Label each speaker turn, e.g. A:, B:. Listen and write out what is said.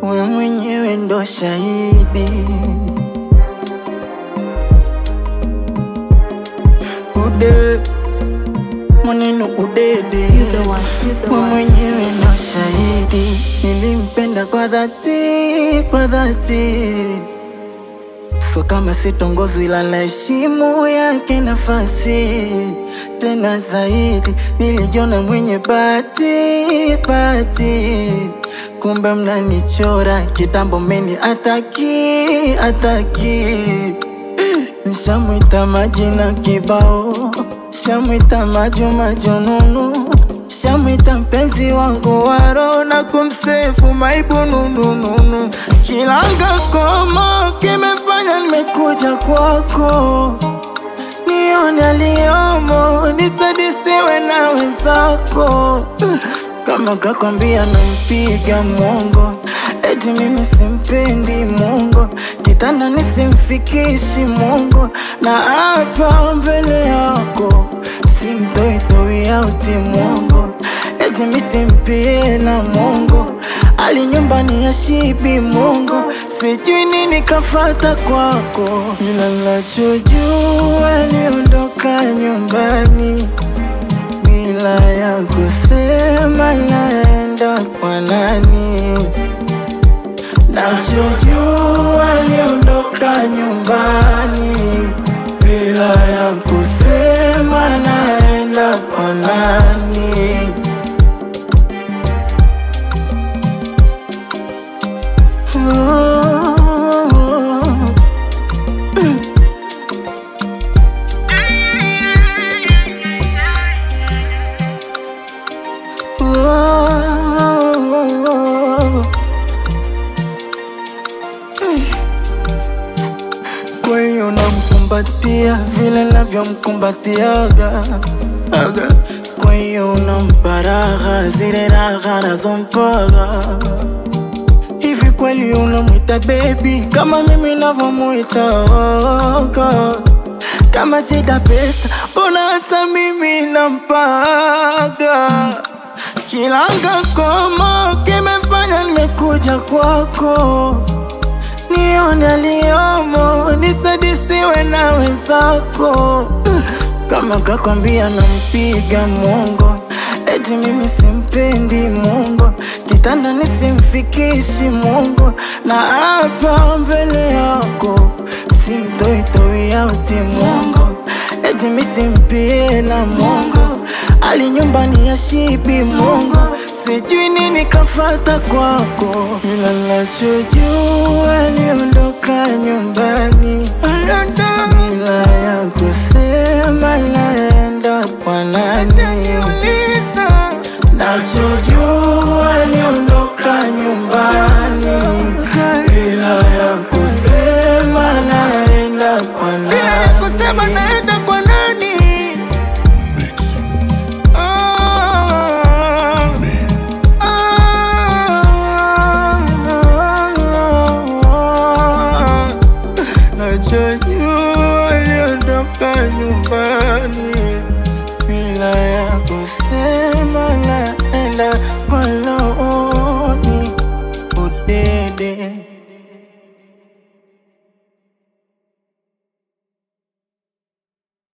A: we mwenyewe ndo shahidi. Ude maneno udede, we mwenyewe ndo shahidi. Nilimpenda kwa dhati, kwa dhati So kama sitongozwi ila naheshimu yake nafasi tena zaidi, nilijiona mwenye bahati bahati, kumbe mnanichora kitambo, meni ataki ataki. Nshamwita majina kibao, shamwita majuma jununu, shamwita mpenzi wangu wa roho na kumsefu maibu nunununu. Kilanga komo kimefanya nimekuja kwako, nione aliyomo, nisadisiwe na wenzako. Kama kakwambia nampiga mongo, eti mimi simpendi mongo, kitanda nisimfikishi mongo, na hapa mbele yako simtoitoi auti mongo, eti misimpie na mongo ali nyumbani ya shibi mongo, sijui nini kafata kwako, ila nachojua aliondoka nyumbani bila ya kusema naenda kwa nani. Nachojua aliondoka nyumbani bila ya kusema naenda kwa nani. Kwa hiyo namkumbatia vile navyomkumbatiaga aga. Kwa hiyo unampa raha zile raha nazompaga hivi kweli unamwita baby kama mimi navyomwita oga? Kama sida pesa mbona hata mimi nampaga Kilanga komo kimefanya nimekuja kwako, nione aliyomo, nisadisiwe na wenzako. Kama kakwambia nampiga mongo, eti mimi simpendi mongo, kitanda nisimfikishi mongo, na hapa mbele yako simtoitoi auti mongo, eti misimpie na mongo ali nyumbani ya shibi mongo, sijui nini kafata kwako, ila nachojua aliondoka nyumbani bila ya kusema naenda kwa nani. Nachojua aliondoka nyumbani bila ya kusema naenda kwa nani.
B: Bila ya kusema naenda kwa nani? Ah, ah,
A: Nachojua aliondoka nyumbani bila ya kusema naenda